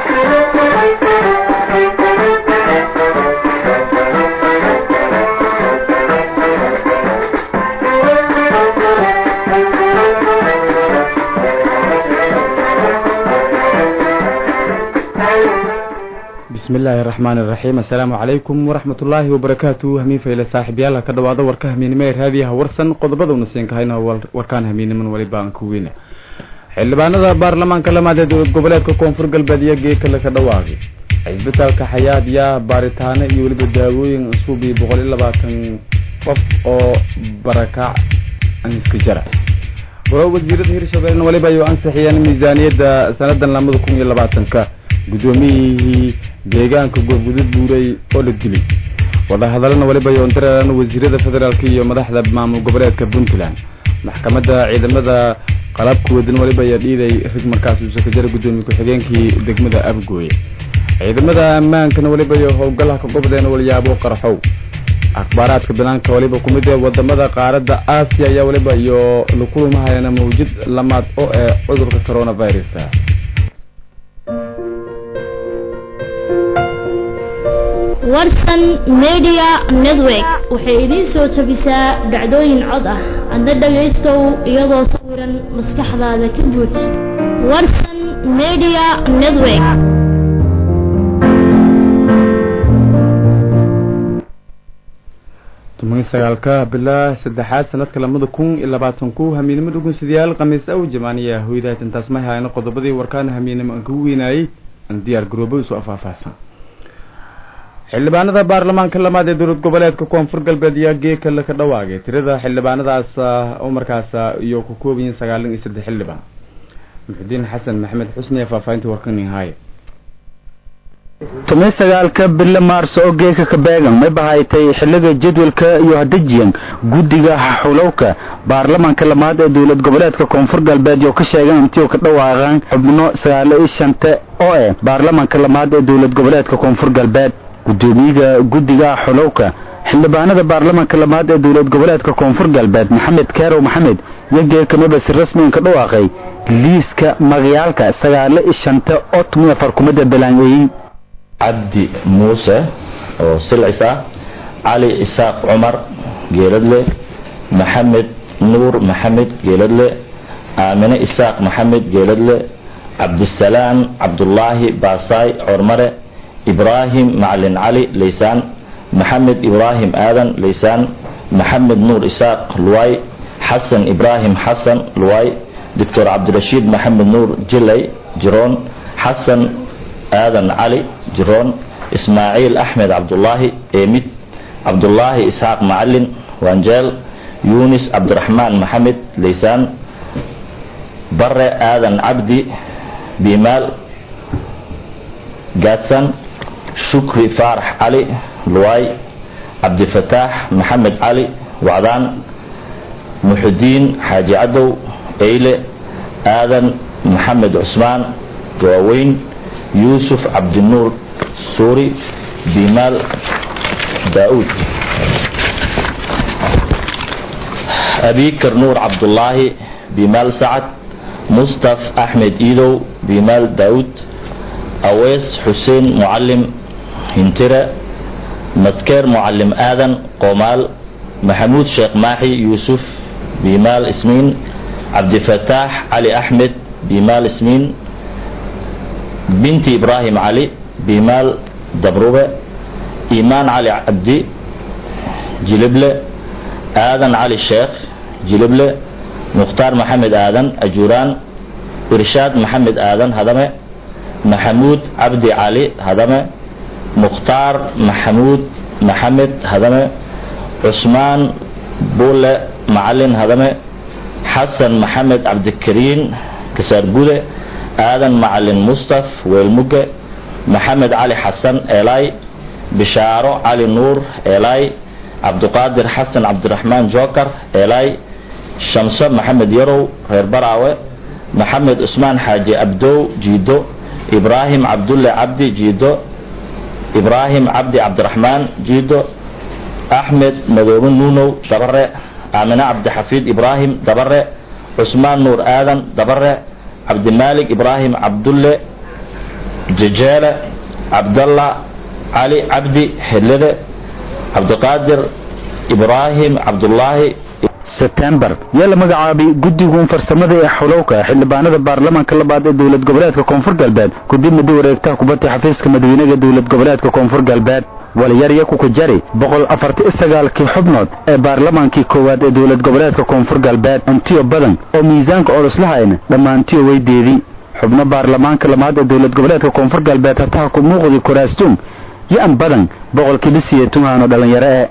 bismi illaahi araxmaan iraxiim assalaamu calaykum waraxmat ullaahi wabarakaatu hamiin fayle saaxiibyaal ka dhawaada warka hamiinimo ee raadiyaha warsan qodobada una siin kahayna warkaan hamiiniman waliba aan ku weyna xildhibaanada baarlamaanka lamaad ee dowlad goboleedka koonfur galbeed iyo geekale ka dhawaaqay cisbitaalka xayaad yaa baaritaano iyo weliba daawooyin cusub iyo boqol iyo labaatan qof oo barakaac aniska jara golaha wasiirada hirshabeelna waliba ayuu ansixiyeen miisaaniyadda sanadan lamada kun iyo labaatanka guddoomiyihii deegaanka goobgudud buuray oo la dilay wadahadalana waliba yoondaraan wasiirada federaalk iyo madaxda maamul goboleedka puntland maxkamadda ciidamada qalabka wadan waliba ayaa dhiiday rig markaas uusaka jara guddoomiye ku-xigeenkii degmada abgooye ciidamada ammaankana waliba iyo howlgalaha ka gobdeen walyaabo qarxow akhbaaraadka banaanka waliba kumid ee wadamada qaaradda aasiya ayaa waliba iyo lakulumahayana mawjid lamaad oo ee cudurka coronavirus warsan media network waxay idiin soo tabisaa dhacdooyin cod ah adna dhagaystow iyadoo sawiran maskaxdaada ka buuj warsan media network toban sagaalka bilaa saddexaad sanadka lamada kun iyo labaatan ku hamiinimo dhugunsidayaal khamiis aw jamaaniya hoydaad intaas may hayno qodobadii warkaana hamiinimo aan kagu weynaayey aan diyaar garoobo isu afaahfaahsan xildhibaanada baarlamaanka lamaad ee dowlad goboleedka koonfur galbeed ayaa geekale ka dhawaagay tirada xildhibaanadaas oo markaas iyo ku koobayiin sagaalan iyo saddex xildhibaan muxudiin xasan maxamed xusni ee faahfaahinta warkani haaye toban sagaalka bilo maarso oo geeka ka beegan may bahaytay xiliga jadwalka iyo hadajiyan guddiga xulowka baarlamaanka lamaad ee dowlad goboleedka koonfur galbeed oo ka sheegan intii ka dhawaaqaan xubno sagaalo iyo shante oo eh baarlamaanka lamaad ee dowlad goboleedka koonfur galbeed gudoomiyaha guddiga xulowka xildhibaanada baarlamaanka lamaad ee dowlad goboleedka koonfur galbeed maxamed kaarow maxamed iyo geekamaba si rasmigan ka dhawaaqay liiska magayaalka sagaalo iyo shante oo tumiya farkumada balaangeeyey cabdi muuse oo silcis ah cali isaaq cumar geeladle maxamed nuur maxamed geeladle aamine isaaq maxamed geeladle cabdisalaam cabdulaahi baasaay cormare ibraahim macalin cali laysaan maxamed ibraahim aadan laysaan maxamed nuur isaaq luwaay xasan ibraahim xasan luwaay doctor cabdirashiid maxamed nuur jilay jiroon xasan aadan cali jiroon ismaaciil axmed cabdulaahi eemid cabdulaahi isxaaq macalin wanjeel yunis cabdiraxmaan maxamed laysaan bare aadan cabdi bimaal gaadsan shukri faarax cali luwaay cabdifataax maxamed cali wacdaan muxudiin xaaji cadow eyle aadan maxamed cusmaan waaweyn yuusuf cabdinuur suuri bimaal daauud abikar nuur cabdulaahi bimaal sacad mustaf axmed iidow bimaal daauud awees xuseen mucalim hintire madkeer mucalim aadan qoomaal maxamuud sheekh maaxi yuusuf bimaal ismiin cabdifataax cali axmed bimaal ismiin binti ibraahim cali bimaal dabrube iimaan cali cabdi jilible aadan cali sheekh jilible mukhtaar maxamed aadan ajuuraan irshaad maxamed aadan hadame maxamuud cabdi cali hadame mukhtaar maxamuud maxamed hadame cusmaan bulle macalin hadame xasan maxamed cabdikariin kasaargude aadan macalin mustaf weelmuge maxamed cali xasan eelaay bishaaro cali nuur eelaay cabduqaadir xasan cabdiraxmaan jookar eelaay shamso maxamed yarow reer baraawe maxamed cusmaan xaaji abdow jiido ibraahim cabdulle cabdi jiido ibraahim cabdi cabdiraxmaan jiido axmed madoobe nuunow dabare aamine cabdixafiid ibraahim dabare cusmaan nuur aadan dabare cabdimaalik ibraahim cabdulle jajaala cabdalla cali cabdi xillide cabdiqaadir ibraahim cabdulaahi sebtembar yaa la magacaabay guddigun farsamada ee xulowka xildhibaanada baarlamaanka labaad ee dowlad goboleedka koonfur galbeed kadib muddo wareegtaha kubadda xafiiska madaxweynaha dowlad goboleedka koonfur galbeed walyarya kukujari boqol afarti sagaalkii xubnood ee baarlamaankii koowaad ee dowlad goboleedka koonfur galbeed antiyo badan oo miisaanka oloslahayna dhammaantiyo weydeedii xubno baarlamaanka lamaad ee dowlad goboleedka koonfur galbeed hataha ku muuqdi kuraastuun yo-an badan boqolkiiba siyeetunhaano dhallinyaro ee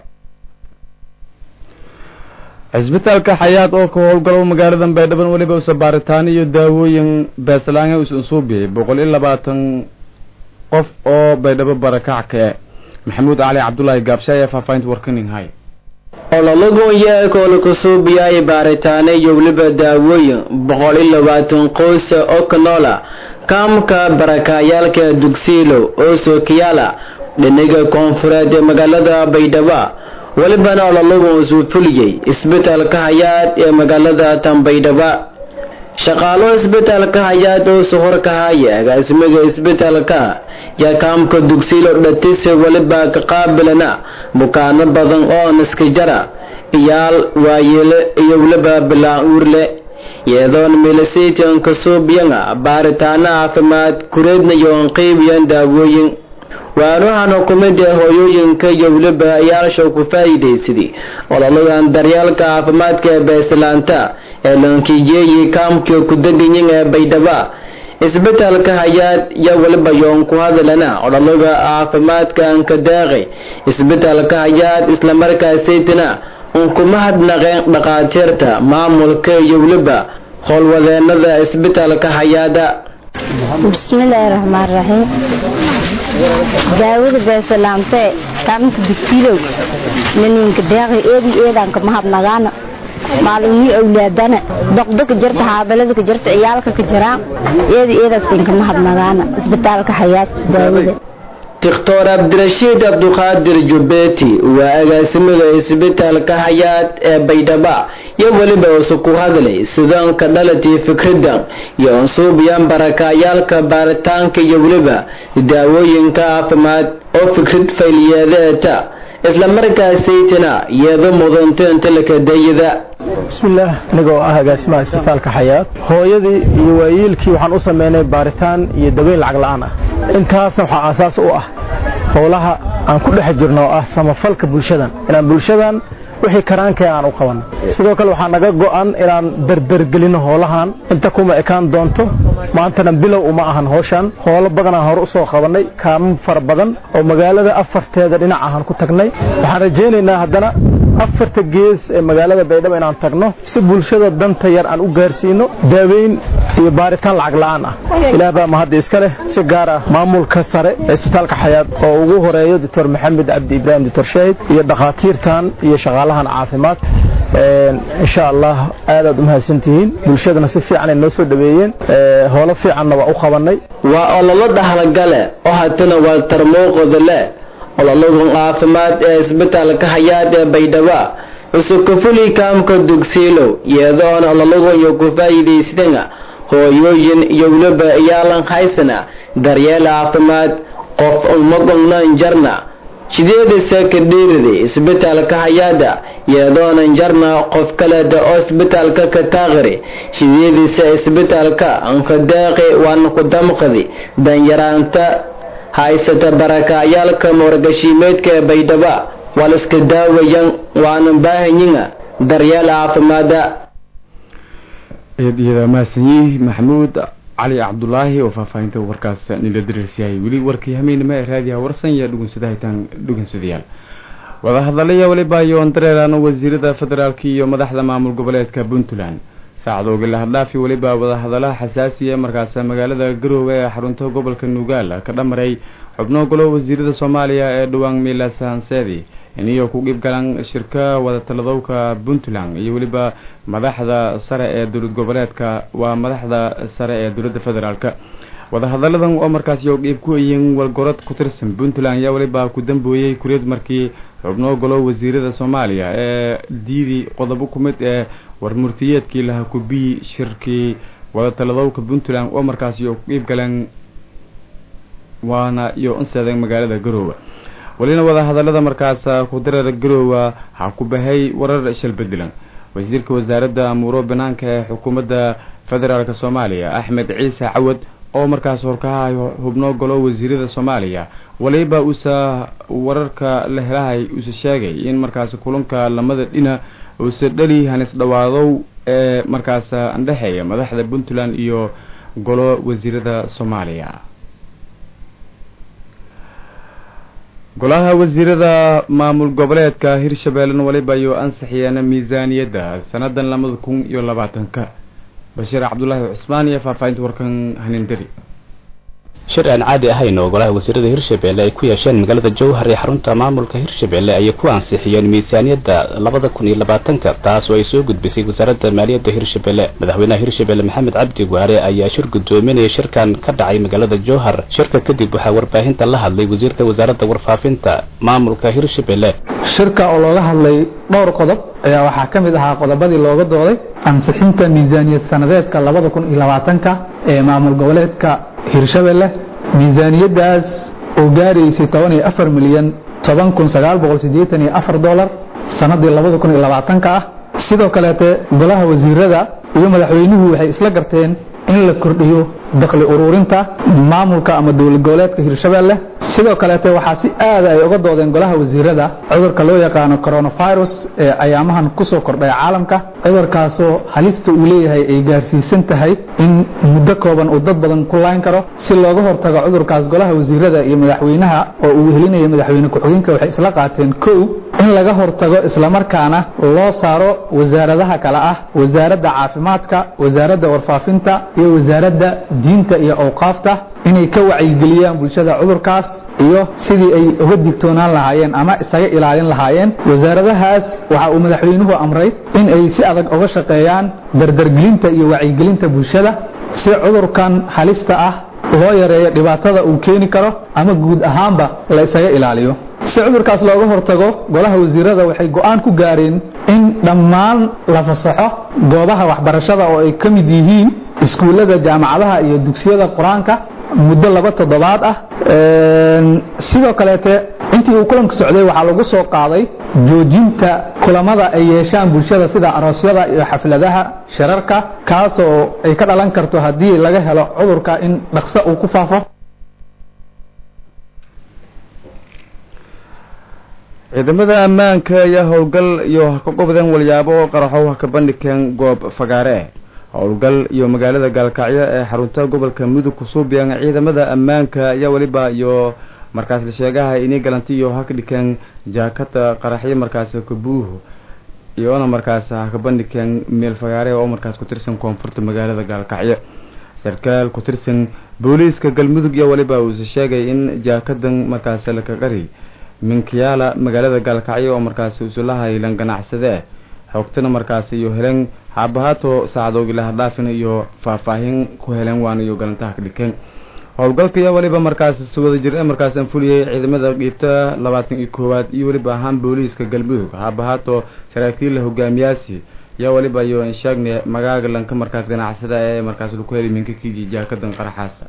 cisbitaalka xayaad oo ka howlgalo magaalada baydhaban weliba usa baaritaan iyo daawooyin beeslaanga usan soo bixiyay boqol iyo labaatan qof oo baydhabo barakac ka e maxamuud cali cabdulaahi gaabsha ayaa faahfaahinta warkaning hay ololagoonyaa koolakasuubiyaay baaritaane iyo weliba daawooyin boqol iyo labaatan qoysa oo ka noola kaamka barakayaalka dugsiilo oo sookiyaala dhinaga koonfureed ee magaalada baydhaba welibana ololagun suu fuliyey isbitaalka hayaad ee magaalada tanbaydhaba shaqaalo isbitaalka hayaad oo sohorka haya agaasimiga isbitaalka yaa kaamka dugsiilo dhatise weliba ka qaabilana bukaano badan oo naskajara iyaal waayeele iyo weliba bilaan uurle iyadoon milisaytan kasuubiyana baaritaano caafimaad kureednayoon qeybiyan daawooyin waanuhan xukumida hooyooyinka iyo weliba ayaasha ku faa'iidaysaday ololagan daryaalka caafimaadka ee beeslaanta ee lankijeeyi kaamkii ku deganyin ee baydhaba isbitaalka hayaad iyo weliba yoon ku hadalana ololaga caafimaadka anka deeqay isbitaalka hayaad islamarkaasaytana un kuma hadnaqeen dhaqaatiirta maamulka iyo weliba howlwadeenada isbitaalka hayaada bismillaahi raxmaan raxiim daawada beesalaamtee kaaminka dugsiilow naninka deeqi eedi eedanka mahadnagaana maalumii awlaadana doqdoka jirta haabalada jirta ciyaalka ka jiraan eedi eedasinka mahadnagaana isbitaalka xayaad daawada doctor cabdirashiid cabduqaadir jubeeti waa agaasimiga isbitaalka hayaad ee baydhaba iyo weliba usu ku hadlay sidoonka dhalatii fikridan iyo unsuubiyan barakayaalka baaritaanka iyo weliba daawooyinka caafimaad oo fikrad fayliyeedeeta islamarkaasaytana iyado mudanta intalakadayada bismillaah aniga oo ah agaasimaha isbitaalka xayaad hooyadii iyo waayeelkii waxaan u sameynay baaritaan iyo daweyn lacag la-aan ah intaasna waxaa aasaas u ah howlaha aan ku dhex jirno oo ah samafalka bulshadan inaan bulshadan wixii karaankee aan u qabanno sidoo kale waxaa naga go'an inaan dardargelino howlahan inta kuma ekaan doonto maantana bilow uma ahan howshan howlo badanaan hore usoo qabannay kaamin fara badan oo magaalada afarteeda dhinac ahaan ku tagnay waxaan rajaynaynaa haddana afarta gees ee magaalada baydhabo inaan tagno si bulshada danta yar aan u gaarsiino daaweyn iyo baaritaan lacag la'aan ah ilaah baa mahadda iska leh si gaar ah maamulka sare ee isbitaalka xayaad oo ugu horeeyo doctor maxamed cabdi ibraahim doctor shaahid iyo dhakhaatiirtan iyo shaqaalahan caafimaad insha allah aadaad u mahadsantihiin bulshadana si fiican ay noo soo dhaweeyeen howlo fiicanna waa u qabanay waa ololo dhahlagale oo hatana waa tarmooqoda leh ololagun caafimaad ee isbitaalka hayaad ee baydhaba usukufuli kaamka dugsiilow iyadoona ololagun iyo ku faa'iidaysdana hooyooyin iyo weliba iyaalan haysana daryeel caafimaad qof umagongnan jarna sideedasa ka dhiirida isbitaalka hayaada iyadoonan jarna qof kaleda oo isbitaalka ka taaqiri sideedisa isbitaalka ankadeeqi waana ku damqadi danyaraanta haysata barakayaalka moorgashiimeedka ee baydhaba waa la iska daawayan waana baahanyina daryeel caafimaada iyada mahadsanyihi maxamuud cali cabdulaahi oo faahfaahinta warkaas nila dariirsiyahay weli warkii hameynima ee raadiyaha warsan iyo dhugunsadahitaan dhugunsadayaal wadahadalaya weliba yoon dareerano wasiirada federaalk iyo madaxda maamul goboleedka puntland saacadoogi lahadhaafi weliba wadahadalaha xasaasiya markaas magaalada garoowe ee xarunta gobolka nugaal ka dhamaray xubno golo wasiirada soomaaliya ee dhowaan miilas hanseedi iniyo ku dhiib galan shirka wadatalladowka puntland iyo weliba madaxda sare ee dowlad goboleedka waa madaxda sare ee dowladda federaalk wadahadaladan oo markaas iyo dhiib ku yihiin walgorod ku tirsan puntland ayaa weliba ku dambooyey kureed markii xubno golo wasiirada soomaaliya ee diidi qodobo ku mid ee warmurtiyeedkii laha kubiyi shirkii wadatalladowka puntland oo markaas iyo ku dhiib galeen waana iyo unseedan magaalada garoowe welina wadahadalada markaas ku dareera garoowa waxaa ku bahay warar shal bedelan wasiirka wasaaradda amuuro banaanka ee xukuumadda federaalk soomaaliya axmed ciise cawad oo markaas horkahayo hubno golo wasiirada soomaaliya waliba uusa wararka la helahay uuse sheegay in markaas kulanka lamada dhina uuse dhali hanis dhawaadow ee markaas andhexeeya madaxda puntland iyo golo wasiirada soomaaliya golaha wasiirada maamul goboleedka hirshabeellena waliba ayuu ansixiyeena miisaaniyadda sanadan labada kun iyo labaatanka bashiir cabdulaahi cusmaan iyo faahfaahinta warkan hanindari shir aan caadi ahayn oo golaha wasiirada hirshabeelle ay ku yeesheen magaalada jowhar ee xarunta maamulka hirshabeelle ayay ku ansixiyeen miisaaniyadda labada kun iyo labaatanka taas oo ay soo gudbisay wasaaradda maaliyadda hirshabeelle madaxweynaha hirshabeelle maxamed cabdi waare ayaa shir guddoominaya shirkan ka dhacay magaalada jowhar shirka kadib waxaa warbaahinta la hadlay wasiirka wasaaradda warfaafinta maamulka hirshabeelle shirka oo looga hadlay dhowr qodob ayaa waxaa ka mid ahaa qodobadii looga dooday ansixinta miisaaniyad sanadeedka labada kun iyo labaatanka ee maamul goboleedka hirshabelle miisaaniyaddaas oo gaaraysay toban iyo afar milyan toban kun sagaal boqol siddeetan iyo afar dolar sannaddii labada kun iyo labaatanka ah sidoo kaleete golaha wasiirada iyo madaxweynuhu waxay isla garteen in la kordhiyo dakhli ururinta maamulka ama dowlad goboleedka hirshabelle sidoo kaleete waxaa si aada ay uga doodeen golaha wasiirada cudurka loo yaqaano coronavirus ee ayaamahan kusoo kordhay caalamka cudurkaasoo halista uu leeyahay ay gaarsiisan tahay in muddo kooban uu dad badan ku layn karo si looga hortago cudurkaas golaha wasiirada iyo madaxweynaha oo uu helinaya madaxweyne ku-xigeenka waxay isla qaateen kow in laga hortago islamarkaana loo saaro wasaaradaha kale ah wasaaradda caafimaadka wasaaradda warfaafinta iyo wasaaradda diinta iyo awqaafta inay ka wacyigeliyaan bulshada cudurkaas iyo sidii ay uga digtoonaan lahaayeen ama isaga ilaalin lahaayeen wasaaradahaas waxa uu madaxweynuhu amray in ay si adag uga shaqeeyaan dardargelinta iyo wacyigelinta bulshada si cudurkan halista ah loo yareeyo dhibaatada uu keeni karo ama guud ahaanba la isaga ilaaliyo si cudurkaas looga hortago golaha wasiirada waxay go-aan ku gaareen in dhammaan la fasaxo goobaha waxbarashada oo ay ka mid yihiin iskuullada jaamacadaha iyo dugsiyada qur-aanka muddo laba toddobaad ah sidoo kaleete intii uu kulanka socday waxaa lagu soo qaaday joojinta kulamada ay yeeshaan bulshada sida aroosyada iyo xafladaha shirarka kaasoo ay ka dhalan karto haddii laga helo cudurka in dhaqso uu ku faafo ciidamada ammaanka ayaa howlgal iyo ka qobdeen walyaabo qaraxow ka bandhigeen goob fagaare howlgal iyo magaalada gaalkacyo ee xarunta gobolka mudug kusuubiyaan ciidamada ammaanka ayaa weliba iyo markaas la sheegaha inay galanti iyo ha ka dhikeen jaakada qaraxyo markaas kabuuhu iyoona markaas ha ka bandhigeen meel fagaare oo markaas ku tirsan koonfurta magaalada gaalkacyo sarkaal ku tirsan booliiska galmudug iyo weliba uuse sheegay in jaakadan markaas laka qari minkiyaala magaalada gaalkacyo oo markaas usulaha ilan ganacsade xoogtana markaas iyo helen haabahaato saacadoogi lahadhaafin iyo faahfaahin ku helen waana iyo galantaha ka dhikeen howlgalka iyo weliba markaas si wada jir markaas anfuliyey ciidamada dhiibta labaatan iyo koowaad iyo weliba ahaan booliiska galmudug haabahaato saraakiilla hogaamiyaasi iyo weliba iyo insheegne magaaga lanka markaas ganacsada ee markaas laku heli minkakigi jaakadan qaraxaasa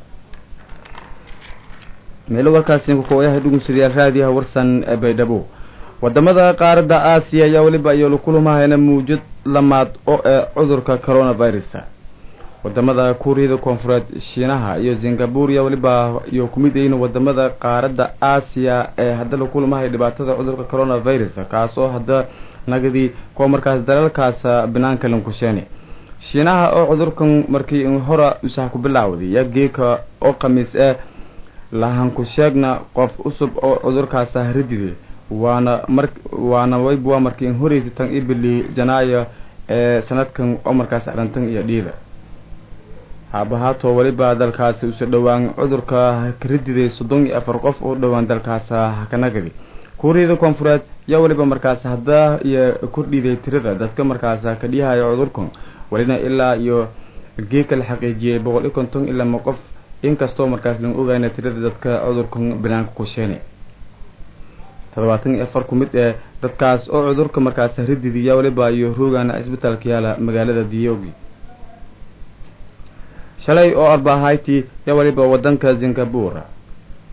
meelo warkaasi kukoyaha dhugunsadayaal raadiyaha warsan ee baydhabo wadamada qaaradda aasiya ayaa weliba iyo lakulumahayna muujad lamaad oo ee cudurka coronavirus wadamada kuuriyada koonfureed shiinaha iyo singapore iyo weliba iyo kumid yihiin wadamada qaaradda aasiya ee hadda lakulamahay dhibaatada cudurka coronavirus kaas oo hadda nagadii kuwa markaas dalalkaas banaanka lankusheene shiinaha oo cudurkan markii hora usaha ku bilaawday iyo geeka oo khamiis ee lahanku sheegna qof cusub oo cudurkaas haridide waana mar waana wayb waa markii in horeysa tan ibili janaayo ee sanadkan oo markaas arantan iyo dhiida haabahaato weliba dalkaasi usa dhowaan cudurka karididay soddon iyo afar qof oo dhowaan dalkaas hakanagadi kuuriyada koonfureed yaa weliba markaas hadda iyo kordhiday tirada dadka markaas kadhiyahayo cudurkan welina ilaa iyo geeka la xaqiijiyey boqol iyo konton ilaa ma qof inkastoo markaas lan ogayna tirada dadka cudurkan banaanka kusheene toddobaatan iyo afar ku mid ee dadkaas oo cudurka markaas rididiya weliba iyo roogana isbitaalka yaala magaalada diyogi shalay oo arbahaytii ya weliba wadanka singapore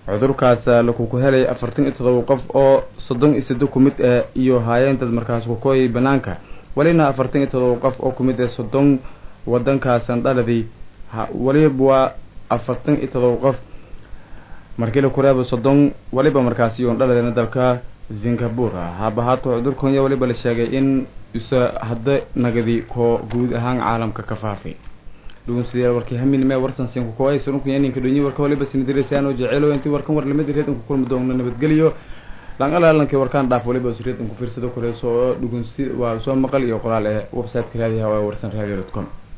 cudurkaas lakuku helay afartan iyo todoba qof oo soddon iyo saddex ku mid ah iyo haayeen dad markaas kukooyay banaanka welina afartan iyo todoba qof oo kumid ah soddon wadankaasan dhaladii weliba waa afartan iyo todoba qof markii la kureebo soddon weliba markaasi yoon dhaladeena dalka singapore habahaato cudurkanya weliba la sheegay in isa hadda nagadi koo guud ahaan caalamka ka faafay dhugunsidayaal warkii haminime warsan sinku kooay surunkunya ninka dhunyi warka waliba sinidirisaano jeceelo intii warkan war lamid reedan ku kulmi doona nabadgeliyo langalalankii warkaan dhaaf waliba usreedan ku fiirsado koreyso oo dhugunsi waa soo maqal iyo qoraal ee website-ka raadiyaha waa warsan radio dot com